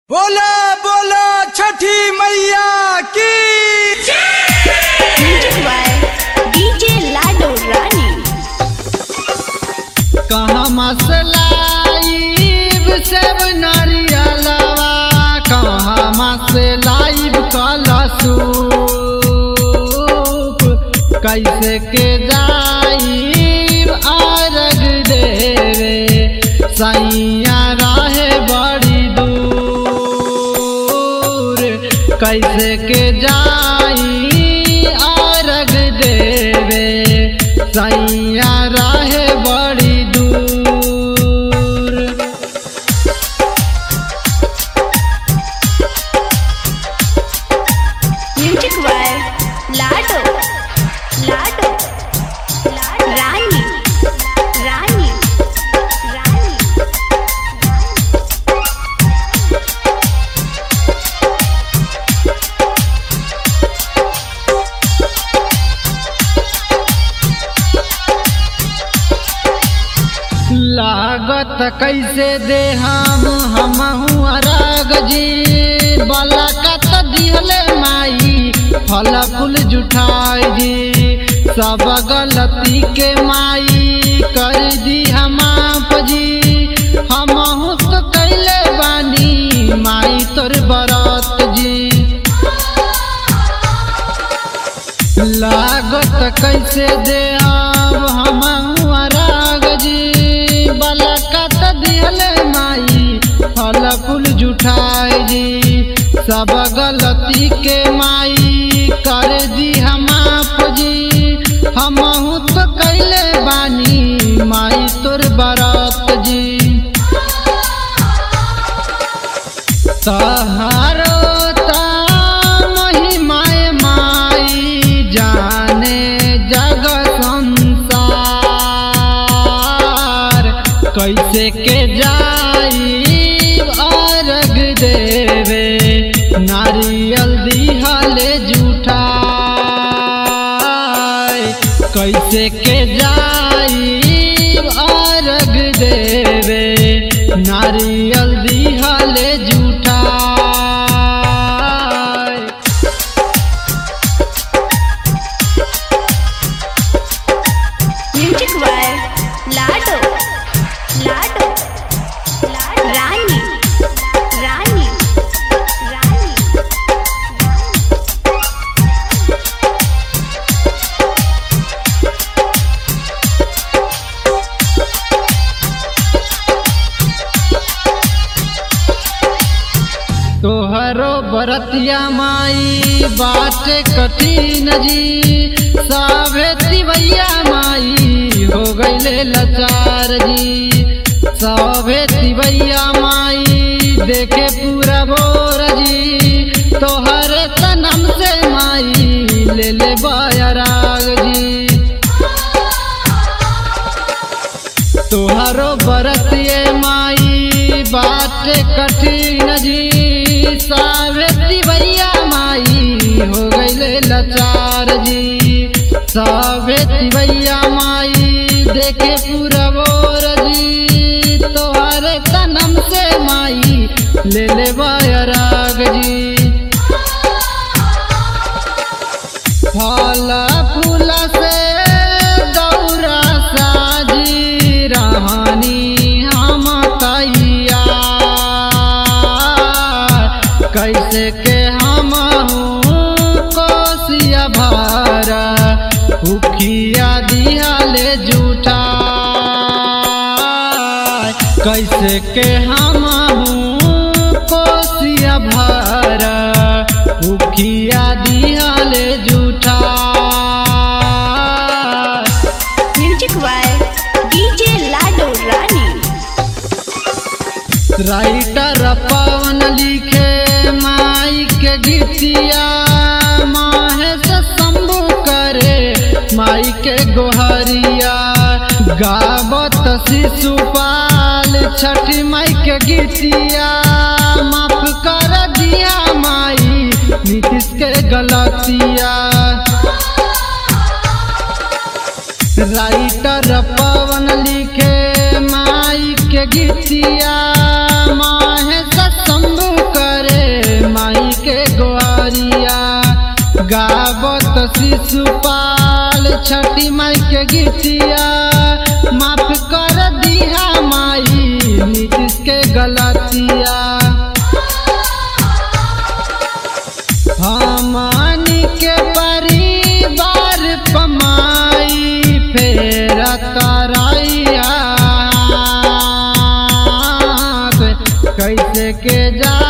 बोला बोला छठी मैया की Music by DJ Lado Rani. कहाँ मसलाइब सब नारियलवा कहाँ मसलाइब कलसूप कैसे के जाइब आरग देवे सैया रहे बड़ी दूर कैसे के जाई आरग देवे सैया रहे बड़ी दूर Music by Lado. Lado. Rani. Rani. Rani. लागत कैसे दे हम हमहू अरग जी बलकत दिहले माई फल फूल जुठाई जी सब गलती के माई कर दी हम आप जी हमहू तो कैले बानी माई तोर बरत जी लागत कैसे दे अब हम राग जी बलकत दिहले माई फल फूल जुठाई जी सब गलती के माई कर दी हम आप जी हमहू तो कैले बानी माई तोर बरत जी तहारो महिमाय माई जाने जग संसार कैसे के जाई अर्घ देवे नारियल दिहले जूठा कैसे के जाई अर्घ देवे नारियल दिहले जूठा Music by Lado. Lado. Rani. Rani. Rani. तोहरो बरतिया माई बाटे कठिन जी साभे तिवैया माई हो गईले लाचार जी साभे तिवैया माई देखे पूरा बोर जी तोहर तनम से माई ले ले बायराग जी तोहरो बरतिए माई बाटे कठिन जी सावित्री भैया माई हो गईले लाचार जी सावित्री भैया माई देखे पूरा बोर जी तोहरे तनम से माई ले ले राग जी फल फूल से दौरा साजी रहनी हम तैया कैसे के हम कोसिया भर उखिया दियाले जूठा कैसे के हम कोसिया भर उखिया दियाले जूठा Music by DJ Lado Rani. Writer Pawan लिखे माई के गीतिया माहेश शंभु करे माई के गोहरिया गावत शिशुपाल छठी माई के गीतिया माफ कर दिया माई नीतीश के गलतिया राइटर पवन लिखे माई के गीतिया माहे शंभु शिशुपाल छठी माई के गीतिया माफ कर दिया माई नीतीश के गलतिया हमनी के परिवार पमाई फेर तरैया कैसे के जा